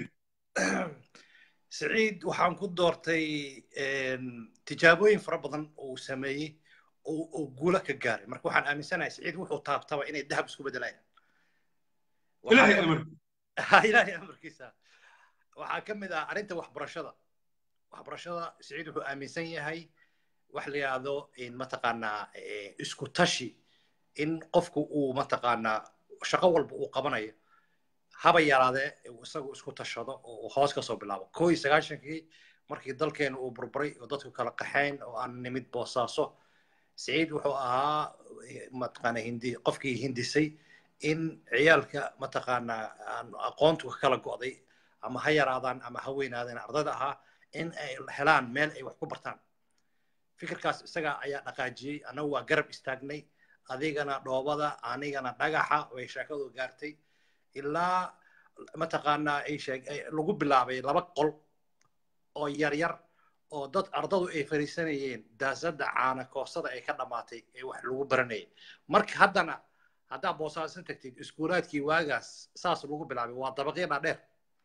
siciid waxaan ku doortay tijaabooyin fara badan oo uu sameeyey oo guulo ka gaaray marka waxaan aaminsanahay siciid wuxuu taabtaba inay dahab isku bedelayaan ilaahay amar ilaahay amarkiisa waxaa ka mid ah arrinta waxbarashada waxbarashada siciid wuxuu aaminsan yahay wax la yidhaahdo mataqaanaa isku tashi in qofku uu mataqaanaa shaqo walba uu qabanayo haba yaraadee isagu isku tashado oo uu hoos kasoo bilaabo koo iyo sagaashankii markii dalkeenu uu burburay oo dadku kala qaxayn oo aan nimid boosaaso siciid wuxuu ahaa mataqaana hindi qofkii hindisay in ciyaalka mataqaanaa aan aqoontu ka kala go'day ama ha yaraadaan ama ha weynaadeen ardayda ahaa in ay helaan meel ay wax ku bartaan fikirkaas isaga ayaa dhaqaajiyey annagu waa garab istaagnay adigana dhoobada anigana dhagaxa way sheekadu gaartay ilaa mataqaanaa ay sheeg lagu bilaabay laba qol oo yar yar oo dad ardadu ay fariisanayeen daasadda caana koosada ay ka dhammaatay ee wax lagu baranayay marka haddana haddaa boosaasan tagtid iskuulaadkii waagaas saas lagu bilaabay waa dabaqyo dhaadheer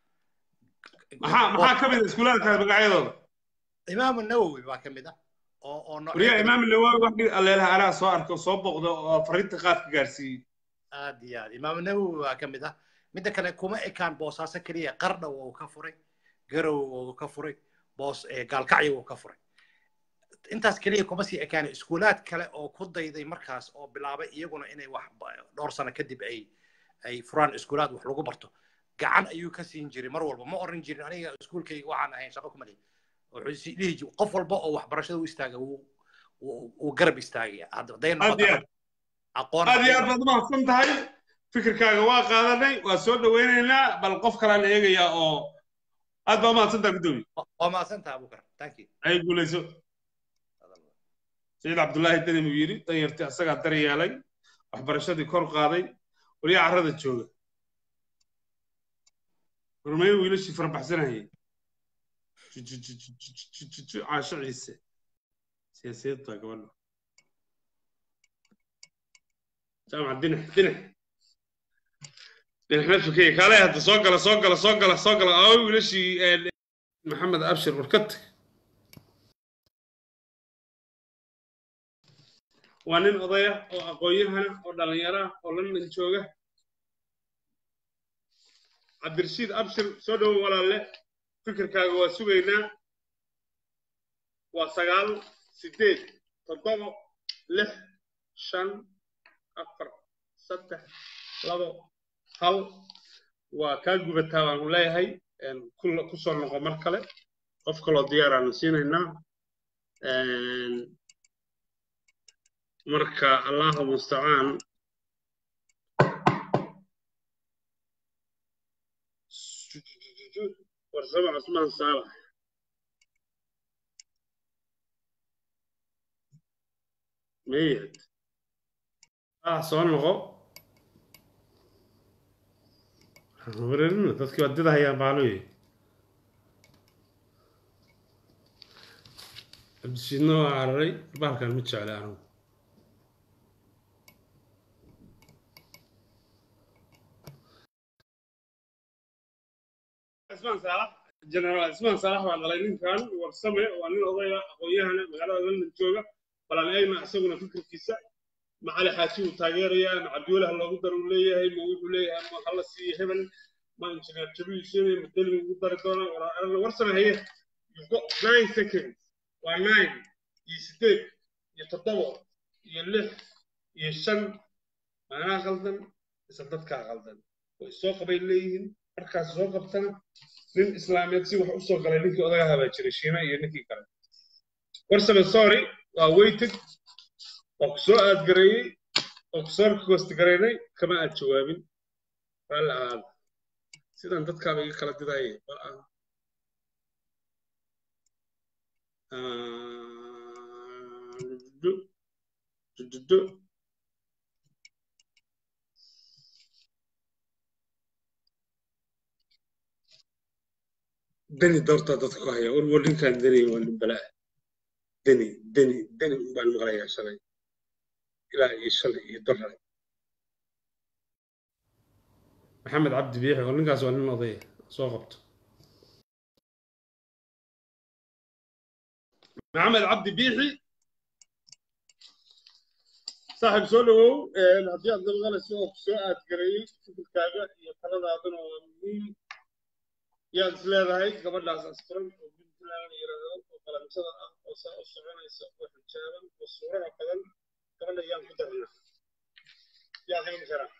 maxaa maxaa ka mid a iskuulaadkaas magacyadooda imaamu nawowi baa ka mid ah oo oo wariyaa imaam nawawi wax aleelaha anaa soo arko soo boqdo oo fariinta qaadka gaarsiiyey aad iyo aad imaamu nawowi baa ka mid ah midda kale kuma ekaan boosaaso keliya qardha wuu ka furay garow wuu ka furay boos gaalkacyo wuu ka furay intaas keliya kuma sii ekaana iskuulaad kale oo ku dayday markaas oo bilaabay iyaguna inay wax dhowr sano kadib ay ay furaan iskuulaad wax lagu barto gacan ayuu ka siin jiray mar walba ma oran jirin aniga iskuulkayga waxaan ahayn shaqo kuma lihi wuxuu dhihi jiray qof walba oo waxbarashada u istaaga wuu wuu garab istaagaya hadday aad iyo aqoon aad iyo aad baad umahadsan tahay fikirkaaga waa qaadanay waa soo dhawaynaynaa bal qof kalaan eegayaa oo aad baa umahadsan tahay guddoomiye waa mahadsantaha abukar thank you ay guulayso sayid cabdullaahi deni buu yidhi danyartii asagaa dar yeelay waxbarashadii kor qaaday waliyaa carrada jooga hormeeye wiilashii farabaxsanayay caasho ciise siyaasiyad baa gabadha jaamac dinax dinax dinax nafsukey kaale hadda soo gala soo gala soo gala soo gala aawo wiilashii maxamed abshir warkad waa nin odaya oo aqoon-yahana oo dhallinyara oo london jooga cabdirashiid abshir soo dhowo walaalle fikirkaaga waa sugaynaa waa sagaal sideed toddoba lix shan afar saddex labo hal waa kaa gubataa baanu leeyahay kusoo noqo mar kale qof kaloo diyaaraanu siinaynaa marka allahu mustacaan warsamo cusmaan saalax meyad ah soo noqo wareerina dadkii waa didahayaan baaluye cabdishiidna waa cararay baalkan ma jecla anigu cismaan saalax generaal cismaan saalax baa dhalay ninkan warsame waa nin odaya aqoon-yahana magaalada london jooga balan eegna isaguna fikirkiisa macali xaaji uu taageerayaa ma cabdiwalaha loogu dar uu leeyahay ma wuxuu leeyahay ma hala siiyo hebel ma injineer jabiil sheene ma deli ugu dari doona warsame haye you've got nine seconds waa nine iyo sideed iyo toddoba iyo lix iyo shan maanaa qaldan isa dadkaa qaldan way soo qabay leeyihiin markaas soo qabtana nin islaameed si wax u soo galay ninkii odagaha baa jiray shiina iyo ninkii kale warsame sorry waa weyted waa ku soo aadgareeyey oo ku soo koostagaraynay kama aad jawaabin raalli ahaada sidan dadkaaba iga kala didaye bal aan dududu deni doortaa dadka ku haya war ninkan deni waa nin balaa deni deni deni baan maqlayaa shalay ilaa iyo shalay iyo dolar maxamed cabdi biixi oo ninkaas waa nin odaya soo qabto maxamed cabdi biixi saaxiib soo dhawow haddii aad nabaqalayso oo ku soo aadgareeyey fikirkaaga iyo taladaaduna waa muhiim yaad is leedahay gabadhaas asturan oo puntland la yidhaahdo oo qalamsada ah oo saa u soconaysa oo xijaaban oo suuraha badan gabadha yaan ku darnaa yaa qayn karaa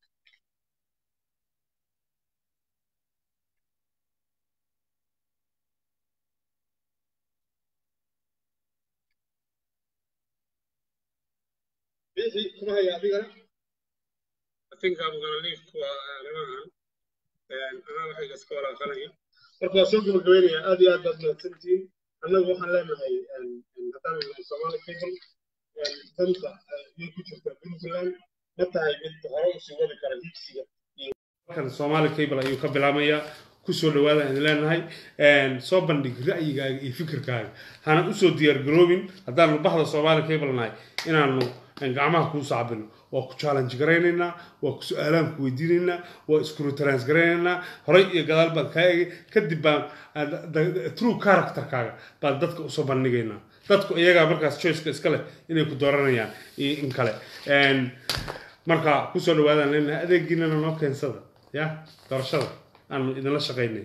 bixi kuma haya adigana I think I'm gonna leave kuwa arrimahan anaa waxayga iska walaaqanaya marka waa soo gabagabeynaya aad iyo aad baad mahadsantihiin annagu waxaan leenahay haddaan nahay soomaali people danta ayay ku jirtaa puntland ma tahay mid hore usii wadi kara higsiga halkan soomaali cable ayuu ka bilaamayaa kusoo dhawaada aan leenahay soo bandhig ra'yigaaga iyo fikirkaaga hana usoo diyaar garoobin haddaanu bahda soomaali cable nahay inaanu gacmaha kuu saacbino waa ku challenge garaynaynaa waa ku su-aalaan ku weydiinaynaa waa iskurutalans garaynaynaa horay iyo gadaal baan kaa egay kadib baan true characterkaaga baan dadka usoo bandhigaynaa dadku iyagaa markaas choiceka iska leh inay ku dooranayaan iyo in kale marka kusoo dhawaadaan leenahay adeegiinana noo keensada ya doorashada aanu idinla shaqaynay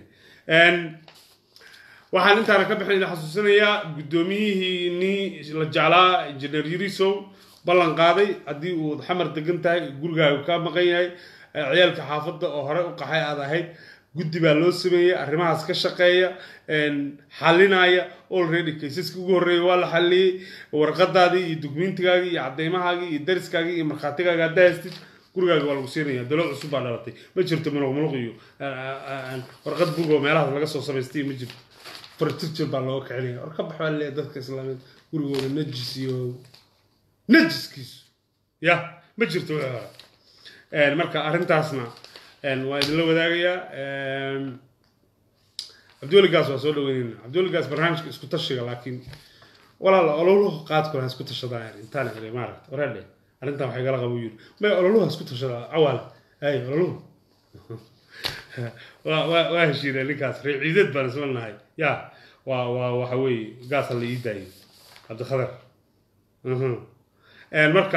waxaan intaana ka bixin idin xasuusinayaa guddoomiyihii nii la jeclaa injineer yurisow ballan qaaday haddii uu xamar degan tahay gurigaaga ka maqan yahay ciyaalka xaafadda oo hore u qaxay aad ahayd guddi baa loo sameeyey arrimahaas ka shaqeeya xalinaya already kaysaska ugu horreeya waa la xaliyey warqadaadii iyo dugmiintigaagii iyo caddeymahaagii iyo dariskaagii iyo markhaatigaaga haddaa haystid gurigaaga waa lagu siinaya dalo cusub baa dhalatay ma jirto muluq muluq iyo warqad bug oo meelahaas laga soo samaystay ma jirto furniture baa looga kicinaya war ka bax baa leeyahay dadka islaameed gurigooda najis iyo najiskiisu ya ma jirto wixii hore marka arrintaasna waa idinla wadaagayaa cabdiweligaas waa soo dhaweynayna cabdiweligaas barnaamijka isku tashiga laakiin walaala ololuhu qaadku laha isku tashadaa intaan iri maaragta wareedhe arrintan waxay gala qabo yiri may ololuhu isku tashadaa cawaale ay ololuhu waa heshiinay ninkaas reer ciideed baan isla nahay ya waa waa waxa weeye gaasa la ii daayay cabdikhadar marka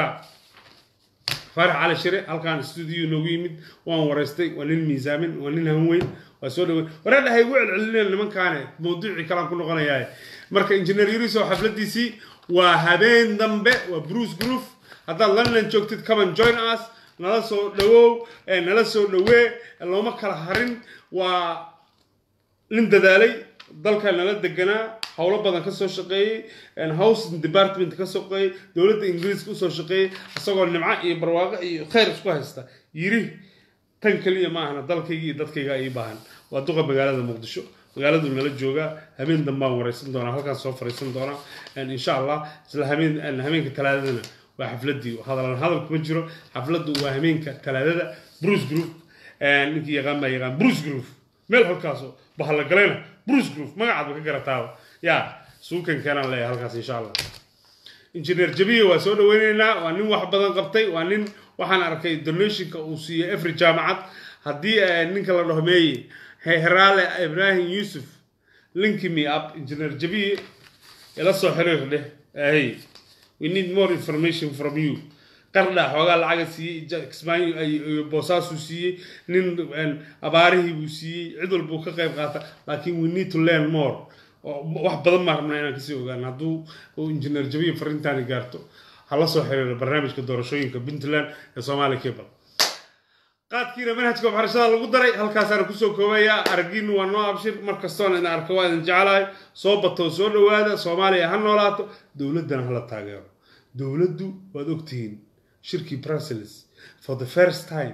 faarax cali shire halkaan stuudio noogu yimid waan waraystay waa nin miisaamin waa nin hanweyn waa soo dhaweyn wareedha ha igu celcelineen nimankaane mawduucii kalaan ku noqonayaa marka injineer yuriso xafladiisii waa habeen dambe waa bruce groove haddaad london joogtid common join us nala soo dhawow nala soo dhawee looma kala harin waa nin dadaalay dalka nala deganaa howlo badan ka soo shaqeeyey housing department ka shaqeeyey dowladda ingiriiska usoo shaqeeyey isagoo nimco iyo barwaaqo iyo khayr isku haysta yiri tan keliya ma ahna dalkayga iyo dadkayga ii baahan waa duqa magaalada muqdisho magaaladu nala joogaa habeen dambaan wareysan doonaa halkaas soo fariisan doonaa insha allah isla habeen habeenka talaadadana waa xafladii hadalan hadal kuma jiro xafladdu waa habeenka talaadada bruce group ninkii yaqaan baa yaqaan bruce group meel halkaasoo bahallagalayna bruce group magacaad ba ka garataaba yaa suukan keenaan leeyahay halkaas insha allah injineer jabiye waa soo dhaweyneynaa waa nin wax badan qabtay waa nin waxaan arkay donationka uu siiyey efri jaamacad haddii ninka la dhaho meeye heraale ibrahim yusuf linki me up engineer jabiye ila soo xiriir dheh hey we need more information from you qardha xoogaa lacaga siiyey kismaayo boosaasuu siiyey nin abaarihii buu siiyey cid walbuu ka qayb qaata laakiin we need to learn more wax badan baan rabnaa inaan kasii ogaan hadduu engineer jabiye farintaani gaarto hala soo xiriiro barnaamijka doorashooyinka puntland ee soomaaliya cable qaadkiina manhajka waxbarashada lagu daray halkaasaana kusoo koobayaa aragiinu waa noo abshir markastoona idin arka waa idin jeclahay soo batoo soo dhowaada soomaaliya ha noolaato dowladdana hala taageero dowladdu waad ogtihiin shirkii brussels for the first time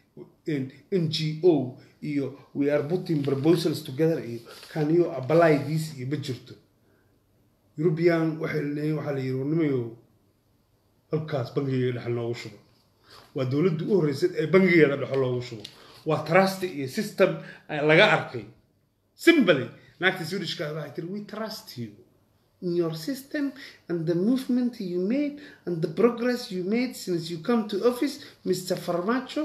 n g o iyo we are putting proposals together iyo can you apply this iyo ma jirto european waxay leeyihin waxaa la yiri warnimayo halkaas bangigeeda dhexal noogu shubo waa dowladda u horreysay ee bangigeeda dhexal loogu shubo waa trust iyo system laga arkay simply naagta swedishka waxay tiri we trust you in your system and the movement you made and the progress you made since you come to office mr farmacho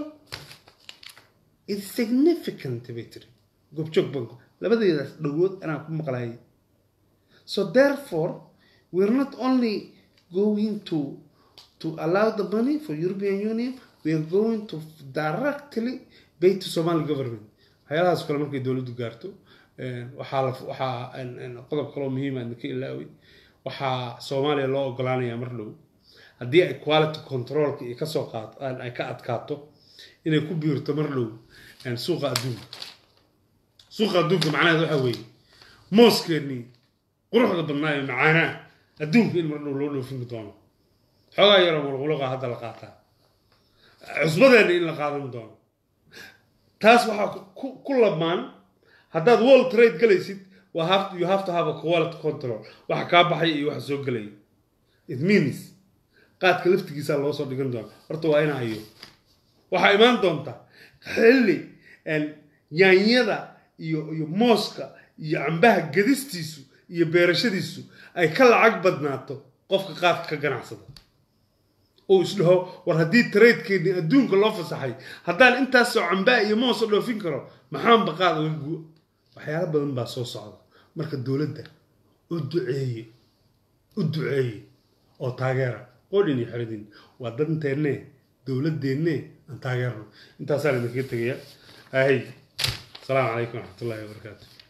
it's significant bay tiri goobjoog banku labadeedaas dhawood anaa ku maqlayay so therefore we're not only going to to allow the money for European Union, we are going to directly pay to Somali government. waxyaalahaas kale markay dowladdu gaarto waxaa la waxaa qodob kaloo muhiim aan ka ilaaway waxaa soomaaliya loo ogolaanayaa mar dhow haddii ay quality controlka iyo kasoo qaato ay ka adkaato inay ku biirto mar dhow suuqa adduunka suuqa adduunka macnaheed waxaa weeye mooskeenii quruxda badnaa ee macaanaa adduunka in mar dhow loo dhoofin doono xoogaa yaroo mulquluqa hadda la qaataa cusbadeena in la qaadan doono taas waxaa ku lamaan haddaad world trade galaysid you have to have a quality control waxa kaa baxaya iyo waxa soo gelaya it means qaadka laftigiisaa loo soo dhigan doona horta waa ina hayo waxaa imaan doonta xilli yaanyada iyo iyo mooska iyo cambaha gedistiisu iyo beerashadiisu ay ka lacag badnaato qofka qaadka ka ganacsada uu isdhaho war haddii tradekeeni adduunka loo fasaxay haddaan intaasoo cambaa iyo moosa dhoofin karo maxaanba qaad uga gu waxyaalo badan baa soo socda marka dowladda u duceeye u duceeye oo taageera qodhin iyo xeridin waa danteenne dowladdeenne aan taageerno intaasaan idinkaga tegaya ahay asalaamu calaykum waraxmatullahi wabarakaatu